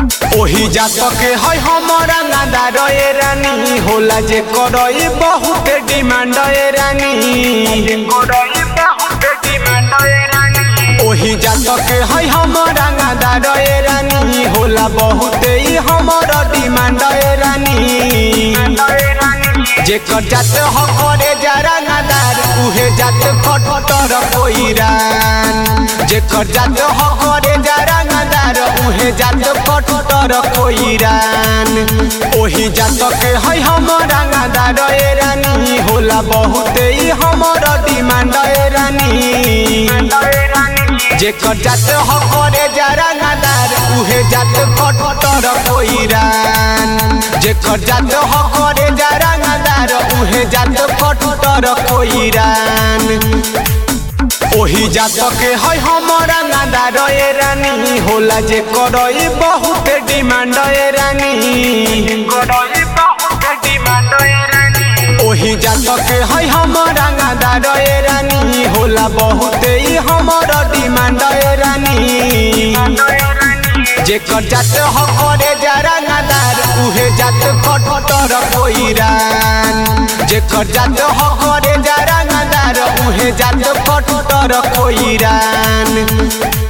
ओही जात के है हमारा नादार ए रानी होला जे करई बहुत डिमांड ए रानी ओही जात के है हमारा नादार ए रानी होला बहुत ही हमारा डिमांड ए रानी जेकर जात ह करे जरा नादार उहे जात फटफटर कोइरान जेकर जात ह करे जरा नादार उहे जात फटफटर कोइरान ओही जात के है हमारा नादार ए रानी होला बहुत ही हमारा डिमांड ए रानी जेकर जात ह करे जरा नादार उहे जात फटफटर कोइरान जेकर जात ह करे जरा नादार उहे जात फटफटर कोइरान ओही जात के है हमारा नादार ए रानी होला जे करई बहुत डिमांड ए रानी ओही जात के है हमारा नादार ए रानी होला बहुत ही हमारा डिमांड ए रानी जेकर जात ह करे जरा नादार उहे जात फटफटर कोइरान जेकर जात ह करे जरा नादार उहे जात फटफटर कोइरान